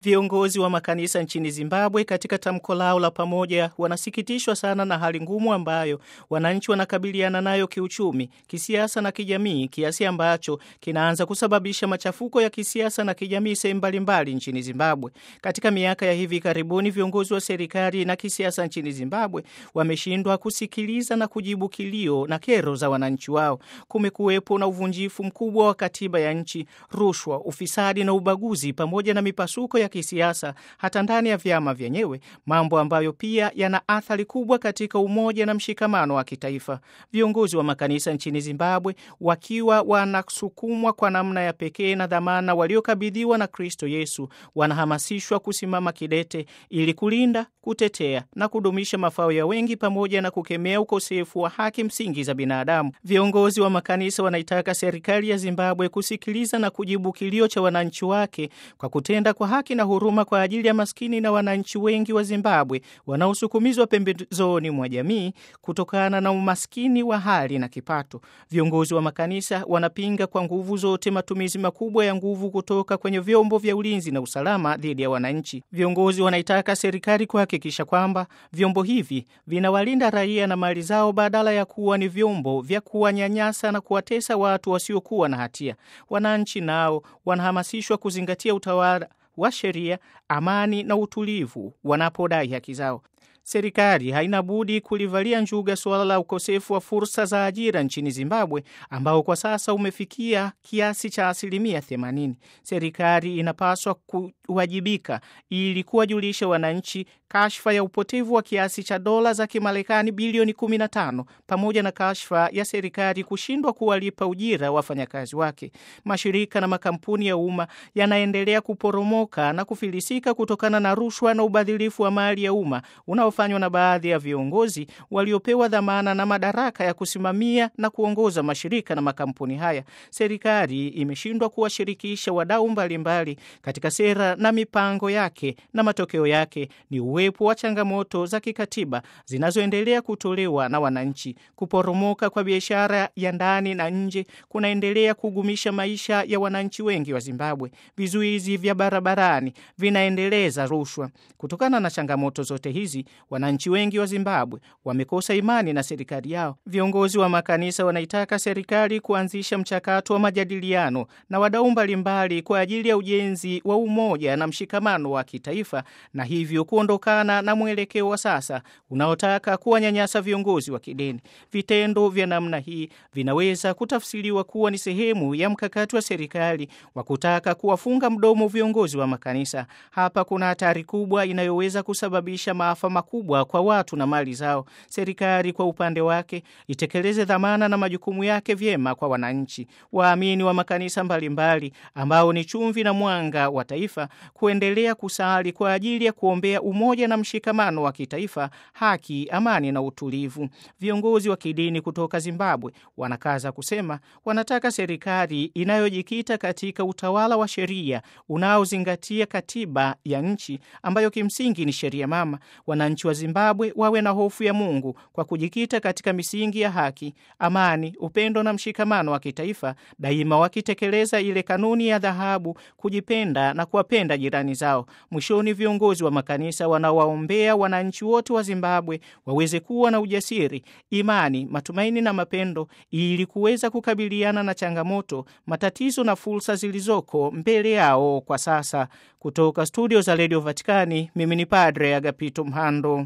Viongozi wa makanisa nchini Zimbabwe katika tamko lao la pamoja wanasikitishwa sana na hali ngumu ambayo wananchi wanakabiliana nayo kiuchumi, kisiasa na kijamii, kiasi ambacho kinaanza kusababisha machafuko ya kisiasa na kijamii sehemu mbalimbali nchini Zimbabwe. Katika miaka ya hivi karibuni, viongozi wa serikali na kisiasa nchini Zimbabwe wameshindwa kusikiliza na kujibu kilio na kero za wananchi wao. Kumekuwepo na uvunjifu mkubwa wa katiba ya nchi, rushwa, ufisadi na ubaguzi, pamoja na mipasuko ya kisiasa hata ndani ya vyama vyenyewe, mambo ambayo pia yana athari kubwa katika umoja na mshikamano wa kitaifa. Viongozi wa makanisa nchini Zimbabwe wakiwa wanasukumwa kwa namna ya pekee na dhamana waliokabidhiwa na Kristo Yesu, wanahamasishwa kusimama kidete ili kulinda, kutetea na kudumisha mafao ya wengi pamoja na kukemea ukosefu wa haki msingi za binadamu. Viongozi wa makanisa wanaitaka serikali ya Zimbabwe kusikiliza na kujibu kilio cha wananchi wake kwa kutenda kwa haki na huruma kwa ajili ya maskini na wananchi wengi wa Zimbabwe wanaosukumizwa pembezoni mwa jamii kutokana na umaskini wa hali na kipato. Viongozi wa makanisa wanapinga kwa nguvu zote matumizi makubwa ya nguvu kutoka kwenye vyombo vya ulinzi na usalama dhidi ya wananchi. Viongozi wanaitaka serikali kuhakikisha kwamba vyombo hivi vinawalinda raia na mali zao badala ya kuwa ni vyombo vya kuwanyanyasa na kuwatesa watu wasiokuwa na hatia. Wananchi nao wanahamasishwa kuzingatia utawala wa sheria, amani na utulivu wanapodai haki zao. Serikali haina budi kulivalia njuga suala la ukosefu wa fursa za ajira nchini Zimbabwe ambao kwa sasa umefikia kiasi cha asilimia 80. Serikali inapaswa kuwajibika ili kuwajulisha wananchi kashfa ya upotevu wa kiasi cha dola za Kimarekani bilioni 15 pamoja na kashfa ya serikali kushindwa kuwalipa ujira wafanyakazi wake. Mashirika na makampuni ya umma yanaendelea kuporomoka na kufilisika kutokana na rushwa na ubadhilifu wa mali ya umma unaofanywa na baadhi ya viongozi waliopewa dhamana na madaraka ya kusimamia na kuongoza mashirika na makampuni haya. Serikali imeshindwa kuwashirikisha wadau mbalimbali katika sera na mipango yake, na matokeo yake ni uwepo wa changamoto za kikatiba zinazoendelea kutolewa na wananchi. Kuporomoka kwa biashara ya ndani na nje kunaendelea kugumisha maisha ya wananchi wengi wa Zimbabwe. Vizuizi vya barabarani vinaendeleza rushwa. Kutokana na changamoto zote hizi, wananchi wengi wa Zimbabwe wamekosa imani na serikali yao. Viongozi wa makanisa wanaitaka serikali kuanzisha mchakato wa majadiliano na wadau mbalimbali kwa ajili ya ujenzi wa umoja na mshikamano wa kitaifa na hivyo kuondokana na mwelekeo wa sasa unaotaka kuwanyanyasa viongozi wa kidini. Vitendo vya namna hii vinaweza kutafsiriwa kuwa ni sehemu ya mkakati wa serikali wa kutaka kuwafunga mdomo viongozi wa makanisa. Hapa kuna hatari kubwa inayoweza kusababisha maafa makubwa kwa watu na mali zao. Serikali kwa upande wake itekeleze dhamana na majukumu yake vyema kwa wananchi. Waamini wa makanisa mbalimbali ambao ni chumvi na mwanga wa taifa kuendelea kusali kwa ajili ya kuombea umoja na mshikamano wa kitaifa, haki, amani na utulivu. Viongozi wa kidini kutoka Zimbabwe wanakaza kusema wanataka serikali inayojikita katika utawala wa sheria unaozingatia katiba ya nchi ambayo kimsingi ni sheria mama. Wananchi wa Zimbabwe wawe na hofu ya Mungu kwa kujikita katika misingi ya haki, amani, upendo na mshikamano wa kitaifa, daima wakitekeleza ile kanuni ya dhahabu, kujipenda na kuwapenda jirani zao. Mwishoni, viongozi wa makanisa wanawaombea wananchi wote wa Zimbabwe waweze kuwa na ujasiri, imani, matumaini na mapendo ili kuweza kukabiliana na changamoto, matatizo na fursa zilizoko mbele yao kwa sasa. Kutoka studio za redio Vatikani, mimi ni Padre Agapito Mhando.